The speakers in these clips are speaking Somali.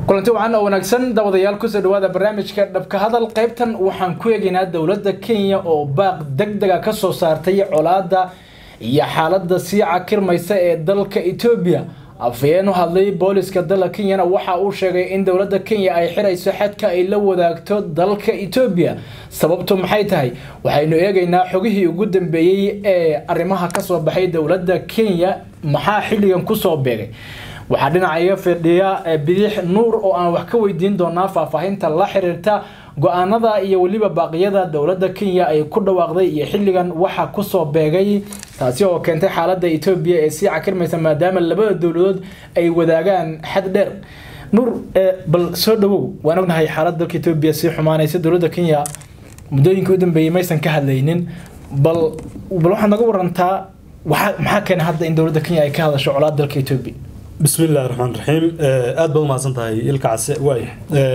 kulanti wacan oo wanaagsan daawadayaal kusoo dhawaada barnaamijka dhabka hadal qaybtan waxaan ku eegaynaa dowladda kenya oo baaq deg dega ka soo saartay colaada iyo xaalada sii cakirmaysa ee dalka etoobiya afhayeen u hadlay booliska dalka kenyana waxa uu sheegay in dowladda kenya ay xirayso xadka ay la wadaagto dalka etoobiya sababtu maxay tahay waxaynu eegaynaa xogihii ugu dambeeyey ee arrimaha kasoo baxay dowladda kenya maxaa xilligan kusoo beegay waxaa dhinaca iga fidhiya bidix nuur oo aan wax ka weydiin doonaa faahfaahinta la xiriirta go-aanada iyo weliba baaqyada dowladda kenya ay ku dhawaaqday iyo xilligan waxa kusoo beegay taasi oo keentay xaalada etoobiya ee sii cakirmaysa maadaama labada dowladood ay wadaagaan xad dheer nuur bal soo dhawow waan ognahay xaalada dalka etoobiya sii xumaanaysa dowladda kenya muddooyinka u dambeeyey maysan ka hadlaynin bal bal waxaad naga warantaa maxaa keenay hadda in dowladda kenya ay ka hadasho colaad dalka etoobiya bismi illahi raxmaan raxiim aada baad umahadsan tahay ilka case waaya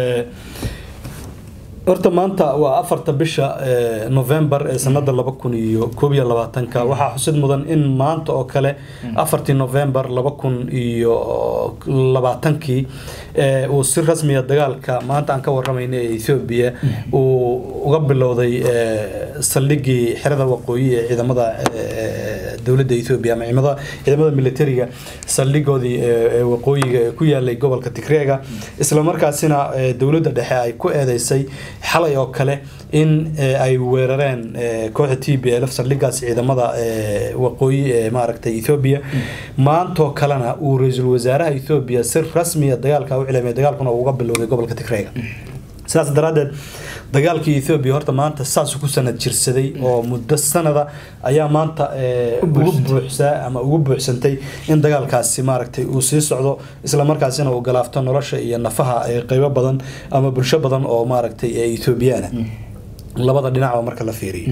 horta maanta waa afarta bisha november ee sanada laba kun iyo koob iyo labaatanka waxaa xusid mudan in maanta oo kale afartii november laba kun iyo labaatankii uu si rasmiya dagaalka maanta aan ka waramayna ee ethoobiya uu uga bilowday saldhigii xerada waqooyi ee ciidamada dowladda ethoobiya ama ciidamada ciidamada militariga saldhigoodii waqooyiga ee ku yaalay gobolka tigreega islamarkaasina dowladda dhexe ay ku eedeysay xalay oo kale in ay weerareen kooxda t b lf saldhigaas ciidamada waqooyi ee maaragtay ethoobiya maantoo kalena uu ra-iisul wasaaraha ethoobiya si rasmiya dagaalka u cilamay dagaalkuna uga bilowday gobolka tigreega sidaas daraadeed dagaalkii ethoobiya horta maanta saas ku sanad jirsaday oo muddo sanada ayaa maanta ugu buuxsaa ama ugu buuxsantay in dagaalkaasi maaragtay uu sii socdo islamarkaasina uu galaafto nolosha iyo nafaha qeybo badan ama bulsho badan oo maaragtay ethoobiyaana labada dhinacba marka la fiiriyo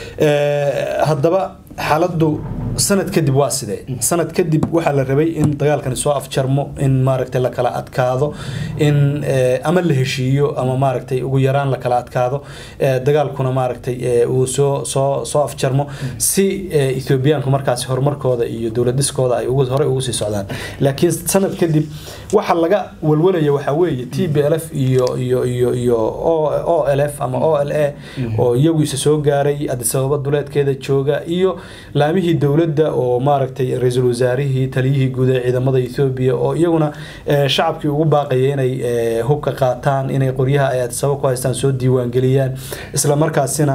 haddaba xaaladu sanad kadib waa sidee sanad kadib waxaa la rabay in dagaalkani soo afjarmo in maaragtay la kala adkaado in ama la heshiiyo ama maaragtay ugu yaraan la kala adkaado dagaalkuna maaragtay uu soo soo soo afjarmo si ethoobiyaanku markaasi horumarkooda iyo dowlad dhiskooda ay ugu horey ugu sii socdaan laakiin sanad kadib waxa laga walwalaya waxaa weeye t b l f iyo iyo iyo iyo o l f ama o l a oo iyagu isa soo gaaray adisababa duleedkeeda jooga iyo laamihii dowladda oo maaragtay ra-iisul wasaarihii taliyihii guud ee ciidamada ethoobiya oo iyaguna shacabkii ugu baaqaya inay hubka qaataan inay qoryaha ay adisaba ku haystaan soo diiwaangeliyaan islamarkaasina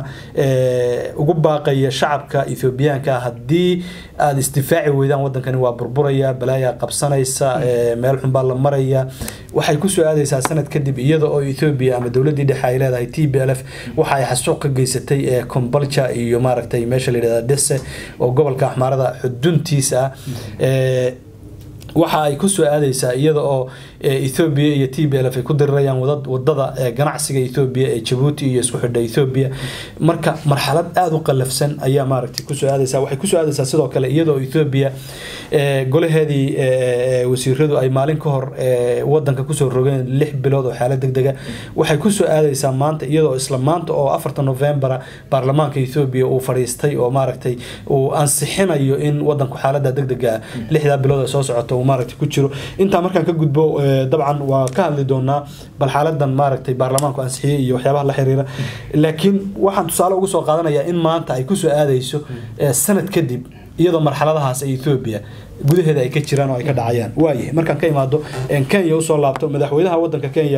ugu baaqaya shacabka ethoobiyaanka haddii aada isdifaaci weydaan wadankani waa burburaya balaayaa qabsanaysa meel xun baa la maraya waxay kusoo aadaysaa sanad kadib iyada oo ethoobiya ama dowladii dhexe ay leedahay t b l f waxa ay xasuuq ka geysatay combalja iyo maaragtay meesha la yidhahda dese oo gobolka axmaarada xuduntiisa ah waxa ay kusoo aadaysaa iyada oo ethoobiya iyo t b l f ay ku dirirayaan wadada ganacsiga ethoobiya ee jabuuti iyo isku xidha ethoobiya marka marxalad aada u qalafsan ayaa maaragtay kusoo aadaysa waxay kusoo aadaysaa sidoo kale iyada oo ethoobiya golaheedii wasiiradu ay maalin ka hor wadanka kusoo rogeen lix bilood oo xaalad degdega waxay kusoo aadaysaa maanta iyadoo isla maanta oo afarta novembera baarlamaanka ethoobiya uu fadhiistay oo maaragtay uu ansixinayo in wadanku xaalada degdega lixdaa bilood ee soo socota uu maaragtay ku jiro intaa markaan ka gudbo dabcan waa ka hadli doonaa bal xaaladan maaragtay baarlamaanku ansixiyey iyo waxyaabaha la xiriira laakiin waxaan tusaale ugu soo qaadanayaa in maanta ay kusoo aadayso sanad kadib iyadoo marxaladahaas ee ethoobiya gudaheeda ay ka jiraan oo ay ka dhacayaan waaye markaan ka imaado kenya usoo laabto madaxweynaha wadanka kenya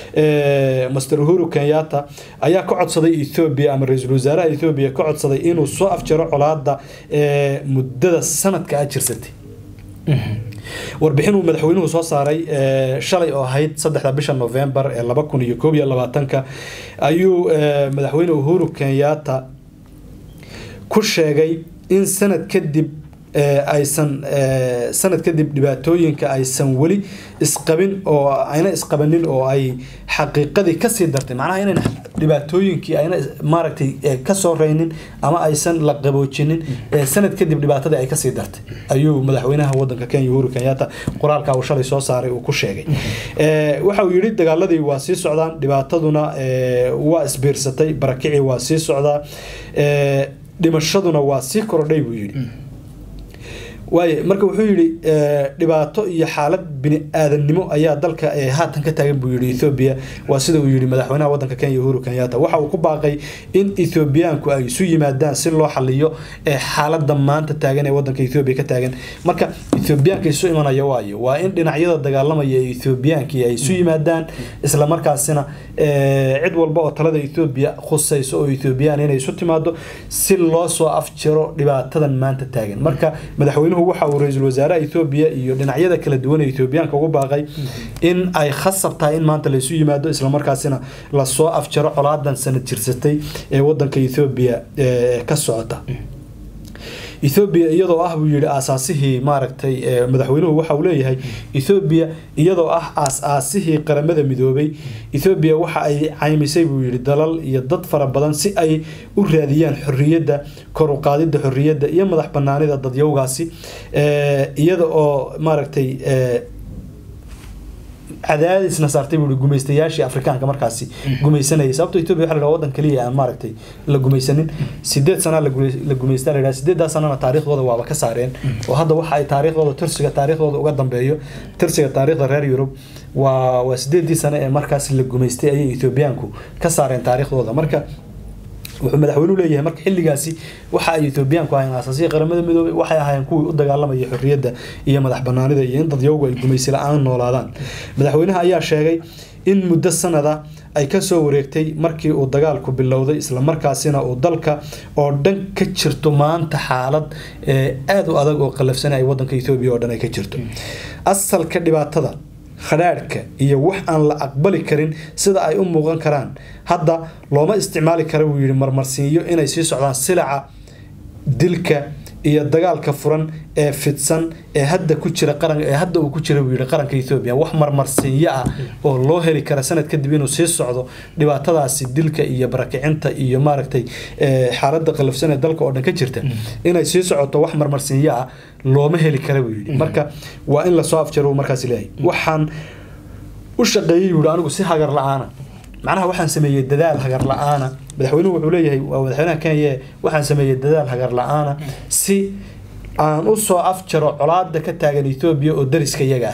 master uhuru kenyatta ayaa ka codsaday ethoobia ama ra-iisul wasaaraha ethoobia ka codsaday inuu soo afjaro colaada muddada sanadka a jirsatay warbixin uu madaxweynuhu soo saaray shalay oo ahayd saddexda bisha november ee laba kun iyo koob iyo labaatanka ayuu madaxweyne uhuru kenyatta ku sheegay in sanad kadib aysan sanad kadib dhibaatooyinka aysan weli isqabin oo ayna isqabanin oo ay xaqiiqadii kasii dartay macnaha inayna dhibaatooyinkii ayna maaragtay kasoo reynin ama aysan la qaboojinin sanad kadib dhibaatadii ay kasii dartay ayuu madaxweynaha wadanka kenya uhuru kenyatta qoraalka uu shalay soo saaray uu ku sheegay waxa uu yidhi dagaaladii waa sii socdaan dhibaataduna waa isbiirsatay barakicii waa sii socdaa dhimashaduna waa sii korodhay buu yidhi waaye marka wuxuu yidhi dhibaato iyo xaalad bini aadannimo ayaa dalka haatan ka taagan buu yidhi ethoobiya waa sida uu yidhi madaxweynaha waddanka kenya uhuru kenyatta waxa uu ku baaqay in ethoobiyaanku ay isu yimaadaan si loo xaliyo xaaladda maanta taagan ee waddanka ethoobiya ka taagan marka ethoobiyaanka isu imanaya waayo waa in dhinacyada dagaalamaya ee ethoobiyaanki ay isu yimaadaan islamarkaasina cid walba oo talada ethoobiya khusayso oo ethoobiyan inay isu timaado si loo soo afjiro dhibaatadan maanta taagan marka madaxweynuhu waxa uu ra-iisul wasaaraha ethoobiya iyo dhinacyada kala duwan ee ethoobiyaanka ugu baaqay in ay khasab tahay in maanta laysu yimaado islamarkaasina lasoo afjaro colaadan sanad jirsatay ee wadanka ethoobiya ka socota ethoobiya iyadoo ah buu yihi aasaasihii maaragtay madaxweynuhu waxa uu leeyahay ethoobiya iyadoo ah aas-aasihii qaramada midoobay ethoobiya waxa ay caymisay buu yihi dalal iyo dad fara badan si ay u raadiyaan xorriyadda kor u qaadidda xorriyadda iyo madax banaanida dadyowgaasi iyada oo maaragtay cadaadisna saartay buu gumaystayaashii afrikaanka markaasi gumaysanayay sababto ethiopia waxa la dhaha waddan kaliya aan maaragtay la gumaysanin sideed sana la gumaystaa la yidhaha sideedaa sanana taariikhdooda waaba ka saareen oo hadda waxa ay taariikhdooda tirsiga taariikhdooda uga dambeeyo tirsiga taariikhda reer yurub waa waa sideedii sano ee markaasi la gumaystay ayay ethoobiyaanku ka saareen taariikhdooda marka wuxuu madaxweynuhu leeyahay marka xilligaasi waxa ay ethoobiyaanku ahayn asaasiya qaramada midoobay waxay ahaayeen kuwii u dagaalamaya xorriyadda iyo madax banaanida iyo in dadyowgu ay gumaysi la-aan noolaadaan madaxweynaha ayaa sheegay in muddo sanada ay kasoo wareegtay markii uu dagaalku bilowday islamarkaasina uu dalka oo dhan ka jirto maanta xaalad aada u adag oo qalafsan ay wadanka ethoobiya oo dhan ay ka jirto asalka dhibaatada khadhaadhka iyo wax aan la aqbali karin sida ay u muuqan karaan hadda looma isticmaali kara buu yihi marmarsiinyo inay sii socdaan silaca dilka iyo dagaalka furan ee fidsan ee hadda ku jira qaran ee hadda uu ku jira buu yihi qaranka Ethiopia wax marmarsiinyo ah oo loo heli kara sanad kadib inuu sii socdo dhibaatadaasi dilka iyo barakicinta iyo maaragtay xaaladda qalafsan ee dalka oo dhan ka jirta inay sii socoto wax marmarsiinyo ah looma heli kara buu yidhi marka waa in lasoo afjaro markaas leeyahay waxaan u shaqeeyey buu anigu si hagar la-aana macnaha waxaan sameeyey dadaal hagar la-aana madaxweynuhu wuxuu leeyahay waa madaxweynaha kenya waxaan sameeyey dadaal hagar la-aana si aan u soo afjaro colaada ka taagan etoobiya oo dariska iyaga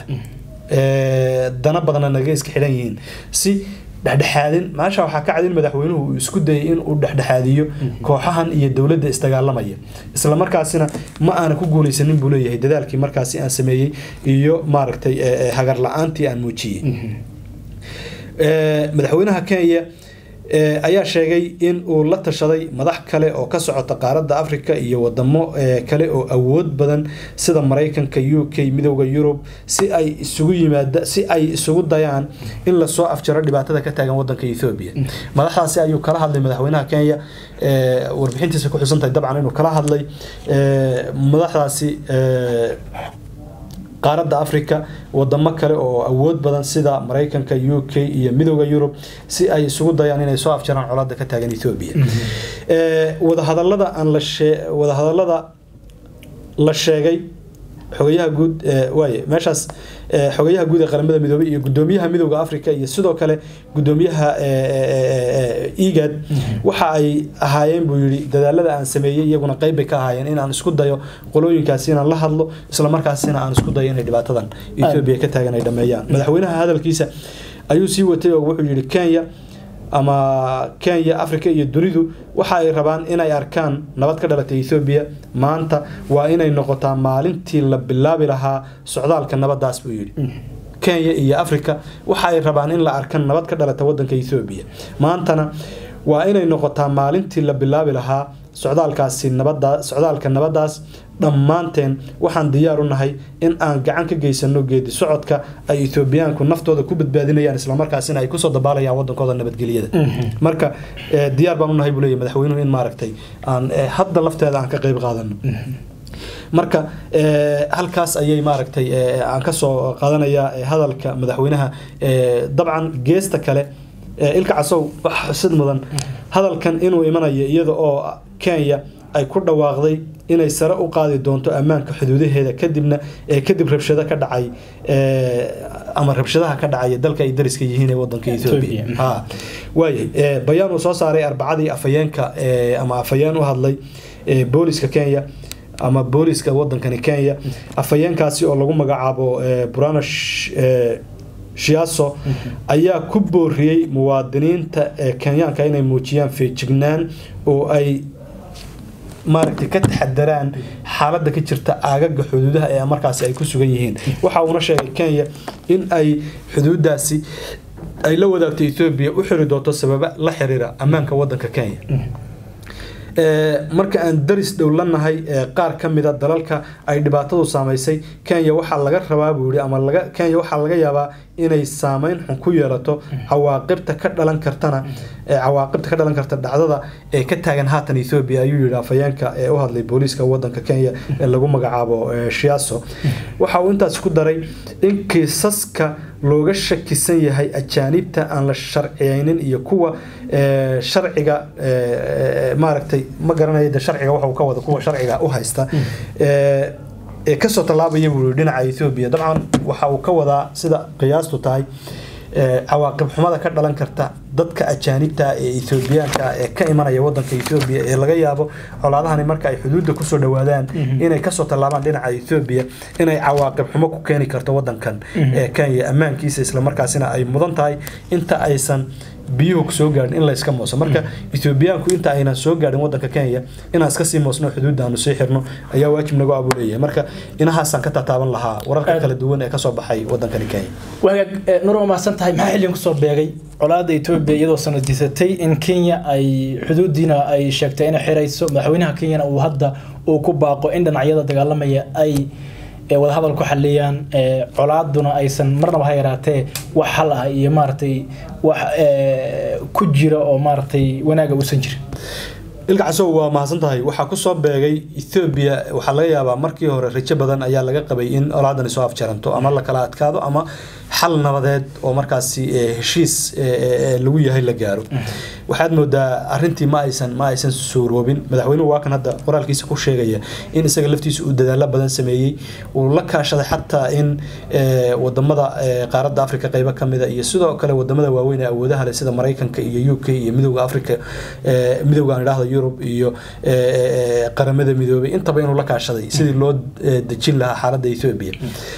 ah dana badanna naga iska xidhan yihiin si dhexdhexaadin maasha waxaa ka cadin madaxweynuhu uu isku dayay in uu dhexdhexaadiyo kooxahan iyo dowladda isdagaalamaya islamarkaasina ma aana ku guuleysanin buu leeyahay dadaalkii markaasi aan sameeyey iyo maaragtay hagar la-aantii aan muujiyey madaxweynaha kenya ayaa sheegay in uu la tashaday madax kale oo ka socota qaaradda africa iyo wadamo kale oo awood badan sida maraykanka u k midooda yurub si ay isugu yimaada si ay isugu dayaan in lasoo afjaro dhibaatada ka taagan wadanka ethoobia madaxdaasi ayuu kala hadlay madaxweynaha kenya warbixintiisa ku xusantahay dabcan inuu kala hadlay madaxdaasi qaaradda africa wadamo kale oo awood badan sida maraykanka u k iyo midooda yurub si ay isugu dayaan inay soo afjaraan colaada ka taagan ethoobia wadahadalada aan la wadahadalada la sheegay xogayaha guud waaye meeshaas xogayaha guud ee qaramada midoobay iyo gudoomiyaha midooda africa iyo sidoo kale gudoomiyaha egad waxa ay ahaayeen buu yihi dadaalada aan sameeyey iyaguna qeyb bay ka ahaayeen in aan isku dayo qolooyinkaasi inaan la hadlo islamarkaasina aan isku dayo inay dhibaatadan ethoobia ka taagan ay dhameeyaan madaxweynaha hadalkiisa ayuu sii watay oo wuxuu yihi kenya ama kenya africa iyo dunidu waxa ay rabaan inay arkaan nabad ka dhalatay ethoobiya maanta waa inay noqotaa maalintii la bilaabi lahaa socdaalka nabadaas buu yidhi kenya iyo africa waxa ay rabaan in la arkan nabad ka dhalata wadanka ethoobiya maantana waa inay noqotaa maalintii la bilaabi lahaa socdaalkaasi nabada socdaalka nabadaas dhammaanteen waxaan diyaar u nahay in aan gacan ka geysano geedi socodka ay ethoobiyaanku naftooda ku badbaadinayaan islamarkaasina ay kusoo dabaalayaan wadankooda nabadgelyada marka diyaar baan u nahay buu leeyahy madaxweynuhu in maaragtay aan hadda lafteeda aan ka qeyb qaadano marka halkaas ayay maaragtay aan kasoo qaadanayaa hadalka madaxweynaha dabcan geesta kale ilka casow wax xusid mudan hadalkan inuu imanayo iyada oo kenya ay ku dhawaaqday inay sare u qaadi doonto ammaanka xuduudaheeda kadibna kadib rabshado ka dhacay ama rabshadaha ka dhacaya dalka ay dariska yihiin ee wadanka ethoobia waaya bayaan uu soo saaray arbacadii afayeenka ama afayeen u hadlay booliska kenya ama booliska wadankani kenya afhayeenkaasi oo lagu magacaabo burana shiaso ayaa ku booriyey muwaadiniinta kenyaanka inay muujiyaan feejignaan oo ay maaragtay ka taxadaraan xaaladda ka jirta aagaga xuduudaha ee markaasi ay ku sugan yihiin waxa uuna sheegay kenya in ay xuduudaasi ay la wadaagto ethoobiya u xiri doonto sababa la xiriira ammaanka wadanka kenya marka aan daris dhow lanahay qaar ka mida dalalka ay dhibaatadu saamaysay kenya waxaa laga rabaa buu yihi ama laga kenya waxaa laga yaabaa inay saameyn xun ku yeelato cawaaqibta ka dhalan kartana cawaaqibta ka dhalan karta dhacdada ee ka taagan haatan ethoobia ayuu yihi afhayeenka ee u hadlay booliiska wadanka kenya ee lagu magacaabo shiaso waxa uu intaasi ku daray in kiisaska looga shakisan yahay ajaanibta aan la sharciyeynin iyo kuwa sharciga maaragtay ma garanaya de sharciga waxuu ka wada kuwa sharciga u haysta ee kasoo tallaabaya buu dhinaca ethoobiya dabcan waxa uu ka wadaa sida qiyaastu tahay cawaaqib xumada ka dhalan karta dadka ajaanibta ee ethoobiyaanka ee ka imanaya wadanka ethoobiya ee laga yaabo colaadahani marka ay xuduudda kusoo dhawaadaan inay kasoo tallaabaan dhinaca ethoobiya inay cawaaqib xumo ku keeni karto wadankan ee kenya ammaankiisa islamarkaasina ay mudan tahay inta aysan biyuhu soo gaadhin in layska mooso marka ethoobiyaanku inta aynan soo gaadhin wadanka kenya inaan iska sii moosno xuduudda aanu sii xirno ayaa waajib nagu abuuleeyahay marka inahaasaan ka tataaban lahaa wararka kala duwan ee kasoo baxay wadankani kenya wagaag nur waa mahadsan tahay maxaa xilligan kusoo beegay colaada etoobiya iyadoo sanadisatay in kenya ay xuduudiina ay sheegtay inay xirayso madaxweynaha kenyana uu hadda uu ku baaqo in dhinacyada dagaalamaya ay wadahadal ku xaliyaan colaaduna aysan marnaba ha yaraatee wax hal ah iyo maaragtay wax ku jira oo maaragtay wanaaga uusan jirin ilkacasow waa mahadsan tahay waxaa kusoo beegay ethoobiya waxaa laga yaabaa markii hore rajo badan ayaa laga qabay in olaadani soo afjaranto ama la kala adkaado ama xal nabadeed oo markaasi heshiis lagu yahay la gaaro waxaad moodaa arintii ma aysan ma aysan suuroobin madaxweynuhu waa kan hadda qoraalkiisa ku sheegaya in isaga laftiisa uu dadaalo badan sameeyey uu la kaashaday xataa in wadamada qaaradda africa qeybo kamida iyo sidoo kale wadamada waaweyn ee awoodaha leh sida maraykanka iyo u k iyo midowda africa midowga aan idhahdo yurub iyo qaramada midoobay intaba inuu la kaashaday sidii loo dejin lahaa xaaladda ethoobia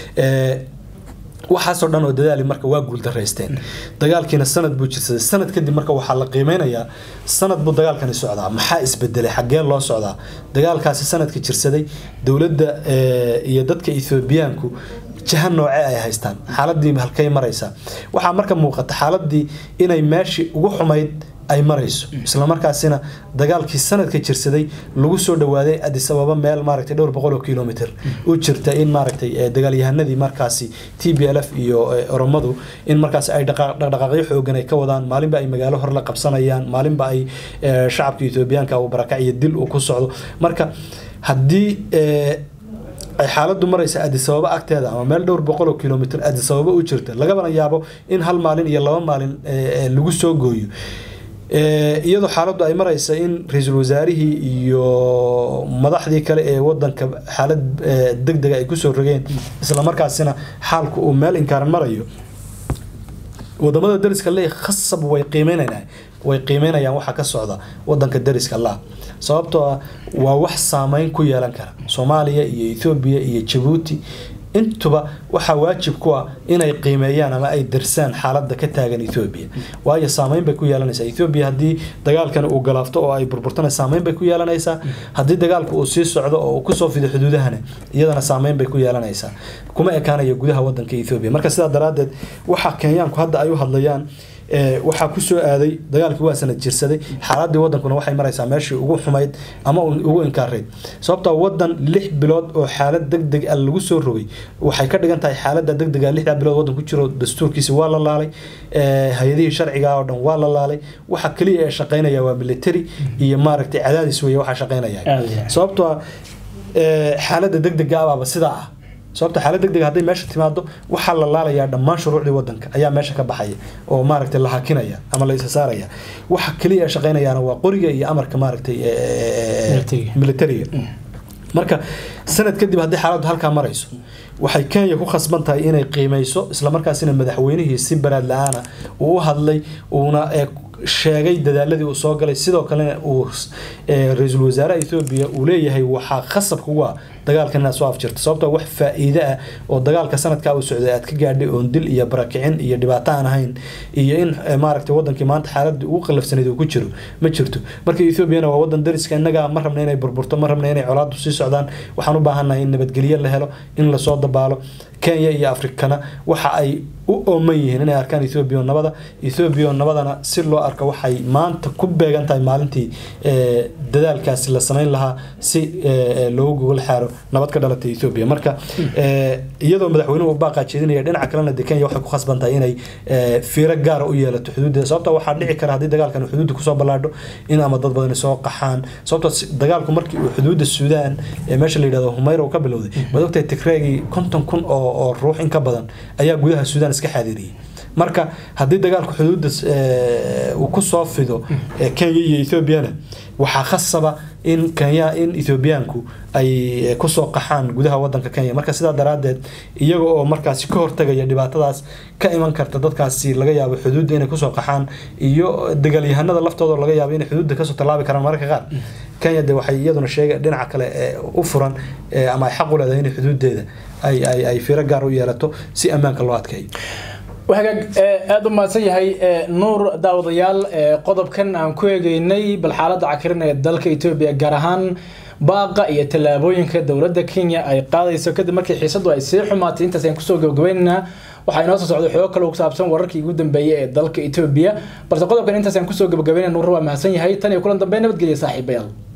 waxaasoo dhan oo dadaali marka waa guuldaraysteen dagaalkiina sanad buu jirsaday sanad kadib marka waxaa la qiimeynayaa sanad buu dagaalkani socdaa maxaa isbedelay xaggeen loo socdaa dagaalkaasi sanadka jirsaday dowladda iyo dadka ethoobiyaanku jaha nooce ay haystaan xaaladii halkay maraysaa waxaa marka muuqata xaaladii inay meeshii ugu xumayd ay marayso islamarkaasina dagaalkii sanadka jirsaday lagu soo dhawaaday adis ababa meel maaragtay dhowr boqol oo kilomitr u jirta in maaragtay dagaalyahanadii markaasi t b l f iyo oromadu in markaasi ay dhaqdhaqaaqyo xoogan ay ka wadaan maalinba ay magaalo hore la qabsanayaan maalinba ay shacabka ethoobiyaanka uu barakac iyo dil uu ku socdo marka haddii ay xaaladu maraysa adisababa agteeda ama meel dhowr boqol oo kilomitr adisababa u jirta lagabana yaabo in hal maalin iyo laba maalin lagu soo gooyo iyadoo xaaladdu ay maraysa in ra-iisul wasaarihii iyo madaxdii kale ee wadanka xaalad deg dega ay kusoo rogeen islamarkaasina xaalku uu meel inkaaran marayo wadamada dariska le khasab way qiimeynayaan way qiimeynayaan waxa ka socda wadanka dariska la sababtoo ah waa wax saameyn ku yeelan kara soomaaliya iyo ethoobiya iyo jabuuti intuba waxaa waajib ku ah inay qiimeeyaan ama ay darsaan xaaladda ka taagan ethoobiya waayo saameyn bay ku yeelanaysaa ethoobiya haddii dagaalkan uu galaafto oo ay burburtana saameyn bay ku yeelanaysaa haddii dagaalku uu sii socdo oo uu kusoo fido xuduudahana iyadana saameyn bay ku yeelanaysaa kuma ekaanayo gudaha wadanka ethoobiya marka sidaa daraaddeed waxa kenyaanku hadda ay u hadlayaan waxaa kusoo aaday dagaalkii waa sanad jirsaday xaaladii wadankuna waxay maraysaa meeshii ugu xumayd ama ugu inkaarayd sababtoo wadan lix bilood oo xaalad deg deg a lagu soo rogay waxay ka dhigan tahay xaalada deg dega lixdaa bilood wadan ku jiro dastuurkiisi waa la laalay hay-adihii sharciga oo dhan waa la laalay waxa keliya ee shaqeynaya waa military iyo maaragtay cadaadis weeye waxaa shaqeynaya sababtoo xaalada deg dega abaaba sidaa ah sababta xaalad deg deg hadday meesha timaado waxaa la laalayaa dhammaan shuruucdii wadanka ayaa meesha ka baxaya oo maaragtay la hakinaya ama la isa saaraya waxa keliya ay shaqeynayaana waa qoriga iyo amarka maaragtay militariga marka sanad kadib haddii xaaladdu halkaa marayso waxay kenya ku khasban tahay inay qiimeyso islamarkaasina madaxweynihii si baraad la-aana uu u hadlay uuna sheegay dadaaladii uu soo galay sidoo kalena uu ra-iisul wasaaraha ethoobiya uu leeyahay waxaa khasab kugu ah dagaalkan inaad soo afjirto sababtoo wax faa-iide ah oo dagaalka sanadkaa uu socday aad ka gaadhay oon dil iyo barakicin iyo dhibaato aan ahayn iyo in maaragtay wadankii maanta xaaladii ugu qalafsanayd uu ku jiro ma jirto marka ethoobiana waa wadan dariska innaga ma rabna inay burburto ma rabna inay colaadu sii socdaan waxaan u baahannahay in nabadgelyo la helo in lasoo dabaalo kenya iyo afrikana waxa ay u ooman yihiin inay arkaan ethoobiya nabada ethoobiya nabadana si loo arko waxay maanta ku beegan tahay maalintii dadaalkaasi la samayn lahaa si loogu gogol xaaro nabad ka dhalatay ethoobiya marka iyadoo madaxweynuhu baaqaa jeedinaya dhinaca kalena de kenya waxay ku khasban tahay inay fiiro gaara u yeelato xuduuddeeda sababta waxaa dhici kara haddii dagaalkan xuduudda kusoo ballaadho in ama dad badani soo qaxaan sababta dagaalku markii uu xuduudda suudaan ee meesha la yidhahdo humayra uu ka bilowday waad ogtahay tigreegii konton kun oo oo ruux in ka badan ayaa gudaha suudaan iska xaadiriyey marka haddii dagaalku xuduudda uu ku soo fido kenya iyo ethoobiana waxaa khasaba in kenya in ethoobiyaanku ay kusoo qaxaan gudaha wadanka kenya marka sidaa daraadeed iyaga oo markaasi ka hortagaya dhibaatadaas ka iman karta dadkaasi laga yaabo xuduudda inay kusoo qaxaan iyo dagaalyahanada laftooda laga yaabo inay xuduudda kasoo tallaabi karaan mararka qaar kenya de waxay iyaduna sheega dhinaca kale u furan ama ay xaq u leedahay inay xuduuddeeda ay ay ay fiiro gaar u yeelato si ammaanka loo adkeeyo wagaag aada u mahadsan yahay nuur daawadayaal qodobkan aan ku eegeynay bal xaaladda cakirin ee dalka etoobiya gaar ahaan baaqa iyo tallaabooyinka dowladda kenya ay qaadayso kadib markii xiisadu ay sii xumaatay intaas aan kusoo gabagabaynaynaa waxaa inoo soo socday xogo kale ku saabsan wararkii ugu dambeeyay ee dalka etoobiya balse qodobkan intaas aan kusoo gabagabaynayna nuur waa mahadsan yahay tan iyo kulan dambe nabadgelya saaxiibayaal